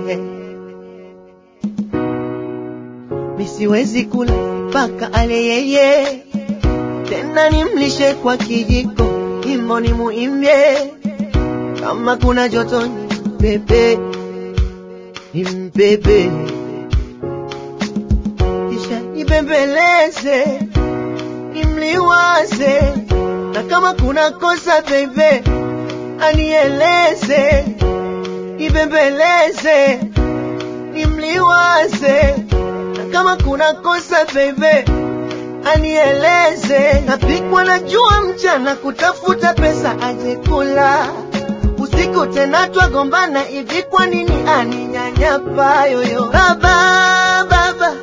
misiwezi kula mpaka ale yeye, tena nimlishe kwa kijiko, imbo ni muimbie, kama kuna joto ni mbebe, ni mbebe, kisha nibembeleze, nimliwaze, na kama kuna kosa bebe, anieleze, nibembeleze, nimliwaze na kama kuna kosa bebe anieleze. Napikwa na jua mchana kutafuta pesa aje kula, usiku tena twagombana hivi, kwa nini aninyanyapa yoyo? Baba baba,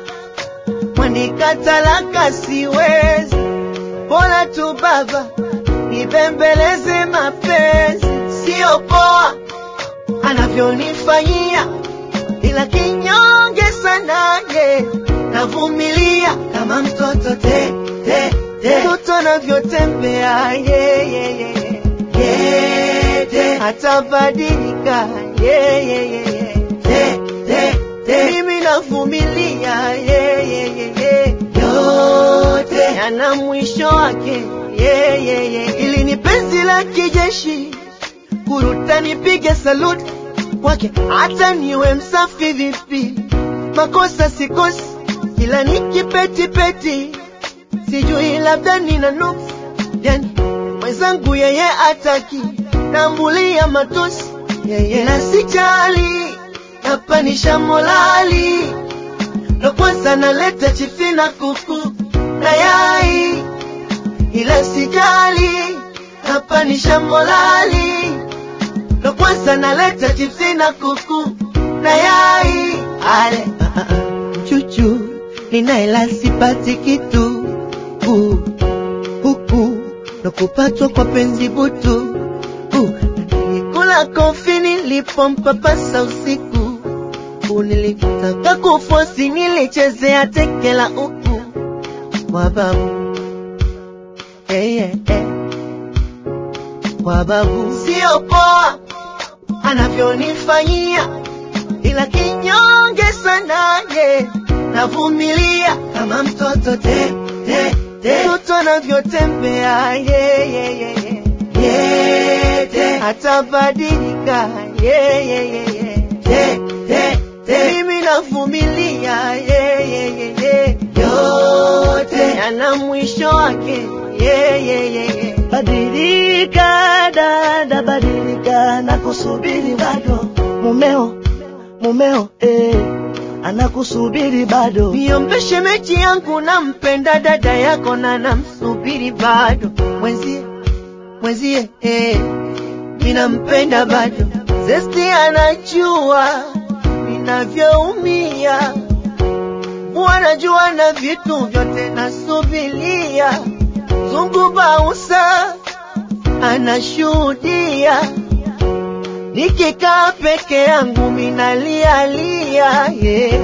mwanikatalaka siwezi, bora tu baba nibembeleze mapenzi, sio poa anavyonifanyia ila kinyonge sana ye, navumilia kama mtoto te te te, mtoto anavyotembea ye ye ye ye ye te, hatabadilika ye ye ye ye te te te, mimi navumilia ye ye ye ye, yote yana mwisho wake ye ye ye, ili ni penzi la kijeshi kuruta nipige saluti kwake hata niwe msafi vipi, makosa sikosi, ila nikipetipeti, sijui labda nina nuksi, yani mwenzangu yeye ataki, nambulia matusi yeye na sijali, napanisha molali, ndo kwanza naleta chifi na kuku na yai, ila sijali, napanisha molali ndo kwanza naleta chipsi na kuku na yai ale ah, ah, ah. mchuchu ninaela sipati kitu uh, huku ndo kupatwa kwa penzi butu uh, nilikula kofi nilipompapasa usiku uh, nilitaka kufosi nilichezea tekela uku kwa babu yeah, yeah, yeah. kwa babu sio poa anavyonifanyia, ila kinyonge sana ye, navumilia kama mtoto te te te, mtoto anavyotembea ye ye ye ye ye te, hatabadilika ye ye ye ye te te te, mimi navumilia ye ye ye ye, yote yana mwisho wake ye ye ye ye. Badilika dada, badilika, nakusubiri bado. Mumeo, mumeo, eh, anakusubiri bado. Niombe shemeji yangu, nampenda dada yako na namsubiri bado. Mwenzie, mwenzie, eh, ninampenda bado. Zesti anajua ninavyoumia, wanajua na vitu vyote nasubilia. Zungu Bausa anashuhudia, nikikaa peke yangu minalialia, yeah.